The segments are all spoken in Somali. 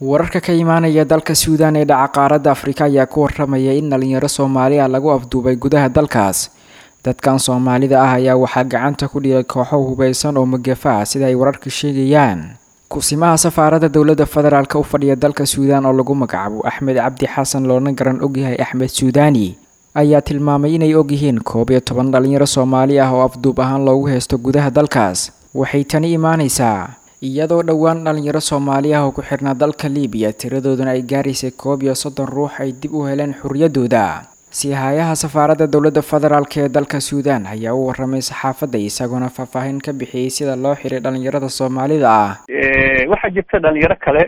wararka ka imaanaya dalka suudaan ee dhaca qaaradda afrika ayaa ku waramaya in dhalinyaro soomaali ah lagu afduubay gudaha dalkaas dadkan soomaalida ah ayaa waxaa gacanta ku dhigay kooxo hubeysan oo magafa ah sida ay wararka sheegayaan kusimaha safaaradda dowladda federaalk u fadhiya dalka suudaan oo lagu magacaabo axmed cabdi xasan loona garan ogyahay axmed suudaani ayaa tilmaamay inay ogyihiin koob iyo toban dhalinyaro soomaali ah oo afduub ahaan loogu haysto gudaha dalkaas waxay tani imaanaysaa iyadoo dhowaan dhalinyaro soomaali ah oo ku xirnaa dalka libiya tiradooduna ay gaaraysay koob iyo soddon ruux ay dib u heleen xorriyaddooda siihayaha safaaradda dowladda federaalk ee dalka suudaan ayaa u waramay saxaafadda isagoona faahfaahin ka bixiyey sida loo xiray dhalinyarada soomaalida ah waxaa jirta dhalinyaro kale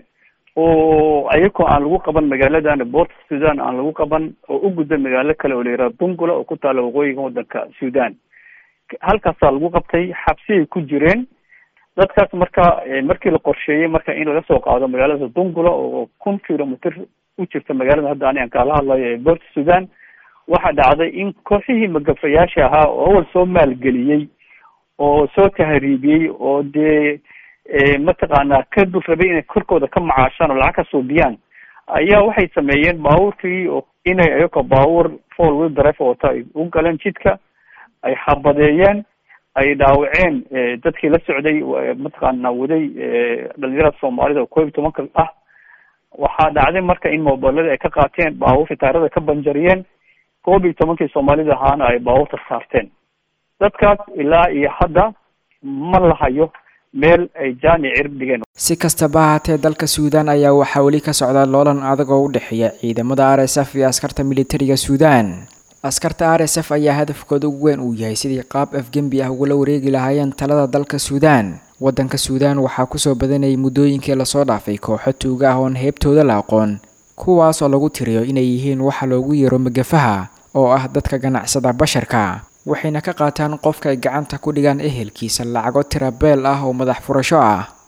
oo ayagoo aan lagu qaban magaaladan boort sudan aan lagu qaban oo u gudba magaalo kale oo la yihahdo dungula oo ku taala waqooyiga waddanka sudan halkaasaa lagu qabtay xabsiyay ku jireen dadkaas marka markii la qorsheeyey marka in laga soo qaado magaalada dungula oo kun kilomitr u jirta magaalada hadda ani aan kaala hadlayo ee boort sudan waxaa dhacday in kooxihii magafayaasha ahaa oo awal soo maalgeliyey oo soo tahriibiyey oo dee mataqaanaa ka dul rabay inay korkooda ka macaashaan oo lacag ka suubiyaan ayaa waxay sameeyeen baabuurkii oo inay ayagoo baabuur four wheel drive wata ay u galeen jidka ay xabadeeyeen ay dhaawaceen dadkii la socday mataqaana waday dhalinyarada soomaalida oo koob iyo tobanka ah waxaa dhacday marka in mobilada ay ka qaateen baabuurta taarada ka banjariyeen koob iyo tobankii soomaalida ahaana ay baabuurta saarteen dadkaas ilaa iyo hadda ma lahayo meel ay jaani cirib dhigeen si kastaba ahaatee dalka suudaan ayaa waxaa weli ka socda loolan adag oo u dhexeeya ciidamada r s f iyo askarta militariga suudaan askarta r s f ayaa hadafkooda ugu weyn uu yahay sidii qaab afgembi ah ugula wareegi lahaayeen talada dalka suudaan waddanka suudaan waxaa kusoo badanayay muddooyinkii lasoo dhaafay kooxo tuuga ah oon heebtooda la aqoon kuwaas oo lagu tiriyo inay yihiin waxa loogu yeero magafaha oo ah dadka ganacsada basharka waxayna ka qaataan qofka ay gacanta ku dhigaan ehelkiisa lacago tirabeel ah oo madax furasho ah